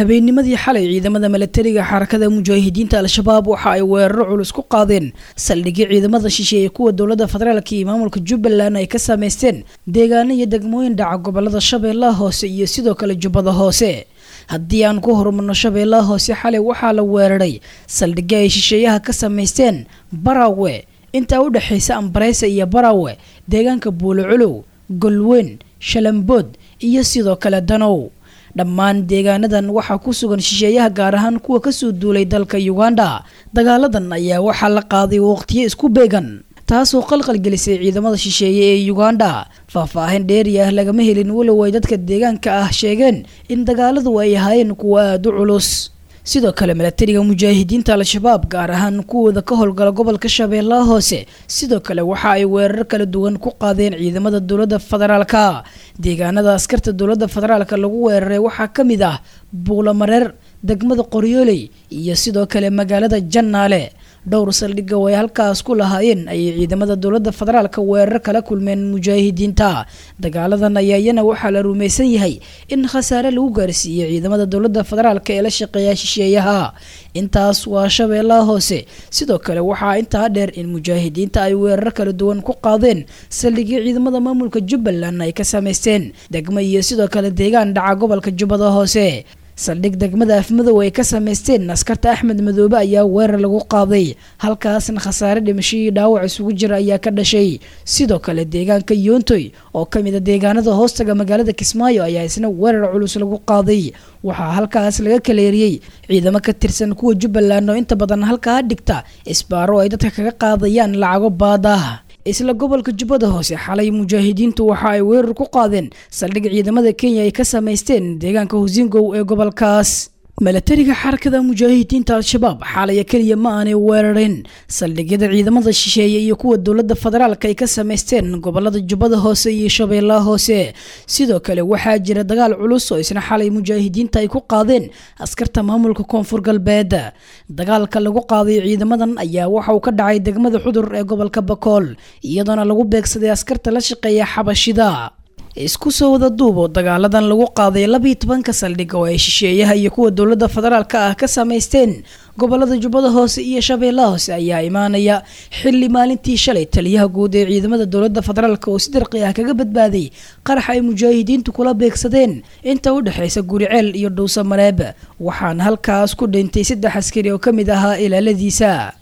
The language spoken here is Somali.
habeennimadii xalay ciidamada milatariga xarakada mujaahidiinta al-shabaab waxa ay weeraro culus ku qaadeen saldhigyo ciidamada shisheeye kuwa dowladda federaalk iyo maamulka jubbaland ay ka sameysteen deegaano iyo degmooyin dhaca gobolada shabeellaha hoose iyo sidoo kale jubbada hoose haddii aan ku horumarno shabeellaha hoose xalay waxaa la weeraray saldhigyo ay shisheeyaha ka sameysteen barawe intaa u dhexaysa ambareysa iyo barawe deegaanka buulocolow golweyn shalambood iyo sidoo kale danow dhammaan deegaanadan waxaa ku sugan shisheeyaha gaar ahaan kuwa kasoo duulay dalka uganda dagaaladan ayaa waxaa la qaaday waqtiyo isku beegan taasoo qalqal gelisay ciidamada shisheeye ee uganda faahfaahin dheeri ah lagama helin walow ay dadka deegaanka ah sheegeen in dagaaladu ay ahaayeen kuwa aada u culus sidoo kale milatariga mujaahidiinta al-shabaab gaar ahaan kuwooda ka howlgala gobolka shabeellaha hoose sidoo kale waxa ay weerar kala duwan ku qaadeen ciidamada dowladda federaalka deegaanada askarta dowladda federaalka lagu weeraray waxaa ka mid ah buulamareer degmada qoryooley iyo sidoo kale magaalada jannaale dhowr saldhigga oo ay halkaas ku lahaayeen ayay ciidamada dowladda federaalka weerar kala kulmeen mujaahidiinta dagaaladan ayaa iyana waxaa la rumaysan yahay in khasaare lagu gaarsiiyey ciidamada dowladda federaalka ee la shaqeeya shisheeyaha intaas waa shabeellaha hoose sidoo kale waxaa intaa dheer in mujaahidiinta ay weerar kala duwan ku qaadeen saldhigyo ciidamada maamulka jubbaland ay ka sameysteen degmo iyo sidoo kale deegaan dhaca gobolka jubbada hoose saldhig degmada afmadow ay ka sameysteen askarta axmed madoobe ayaa weerar lagu qaaday halkaasna khasaare dhimasho iyo dhaawac isugu jira ayaa ka dhashay sidoo kale deegaanka yoontoy oo ka mid a deegaanada hoostaga magaalada kismaayo ayaa isna weerar culus lagu qaaday waxaa halkaas laga kaleeriyey ciidamo ka tirsan kuwa jubbaland oo inta badan halkaa dhigta isbaaro ay dadka kaga qaadayaan lacago baadah isla gobolka jubbada hoose xalay mujaahidiintu waxa ay weerar ku qaadeen saldhig ciidamada kenya ay ka sameysteen deegaanka husingow ee gobolkaas milatariga xarakada mujaahidiinta al-shabaab xaalaya keliya ma aanay weerareen saldhigyada ciidamada shisheeye iyo kuwa dowladda federaalka ay ka sameysteen gobolada jubbada hoose iyo shabeellaha hoose sidoo kale waxaa jira dagaal culus oo isna xalay mujaahidiinta ay ku qaadeen askarta maamulka koonfur galbeed dagaalka lagu qaaday ciidamadan ayaa waxa uu ka dhacay degmada xudur ee gobolka bakool iyadoona lagu beegsaday askarta la shaqeeya xabashida isku soo wada duubo dagaaladan lagu qaaday labiiyo tobanka saldhig oo ay shisheeyaha iyo kuwa dowladda federaalka ah ka sameysteen gobolada jubbada hoose iyo shabeellaha hoose ayaa imaanaya xilli maalintii shalay taliyaha guud ee ciidamada dowladda federaalk oo si darqi ah kaga badbaaday qarax ay mujaahidiintu kula beegsadeen inta u dhexaysa guriceel iyo dhuusa mareeb waxaana halkaas ku dhintay saddex askari oo ka mid ahaa ilaaladiisa